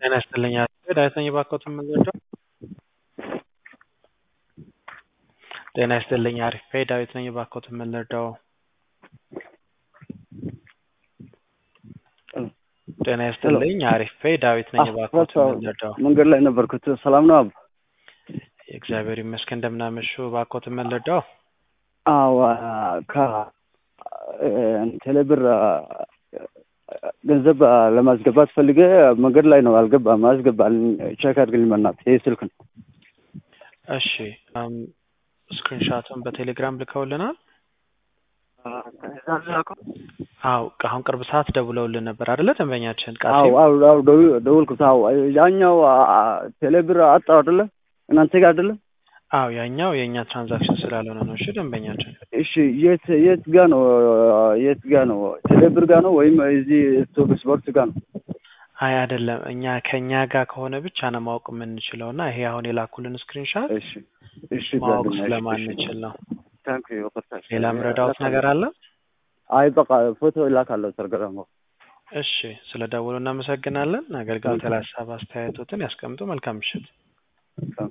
ጤና ይስጥልኝ አቶ ዳዊት ባኮትን የምንወደው ጤና ይስጥልኝ አሪፍ ዳዊት ነኝ ባኮትን የምንወደው ጤና ይስጥልኝ አሪፍ ዳዊት ነኝ ባኮትን የምንወደው መንገድ ላይ ነበርኩት። ሰላም ነው አብ? እግዚአብሔር ይመስገን እንደምናመሹ ባኮትን የምንወደው አዎ ከቴሌብር ገንዘብ ለማስገባት ፈልገ መንገድ ላይ ነው አልገባም። አስገባልኝ ቼክ አድርግልኝ በእናትህ ይህ ስልክ ነው። እሺ ስክሪንሻቱን በቴሌግራም ልከውልናል። አው አሁን ቅርብ ሰዓት ደውለውልን ነበር አይደለ? ደንበኛችን አዎ አዎ አዎ ደውልኩት። አዎ ያኛው ቴሌብር አጣው አይደለ? እናንተ ጋር አይደለ? አዎ ያኛው የእኛ ትራንዛክሽን ስላልሆነ ነው። እሺ ደንበኛችን እሺ የት የት ጋ ነው የት ጋ ነው ቴሌብር ጋ ነው ወይም እዚህ ስቶክ ስፖርት ጋ ነው? አይ አይደለም፣ እኛ ከእኛ ጋር ከሆነ ብቻ ነው ማወቅ የምንችለው እና ይሄ አሁን የላኩልን ስክሪንሻት እሺ እሺ ማወቅ ስለማንችል ነው። ታንክ ዩ ሌላ ምረዳውት ነገር አለ? አይ በቃ ፎቶ ይላካለሁ ተርገረሞ እሺ ስለ ደውሉ እናመሰግናለን። አገልግሎት ላይ ሀሳብ አስተያየቶትን ያስቀምጡ። መልካም ምሽት።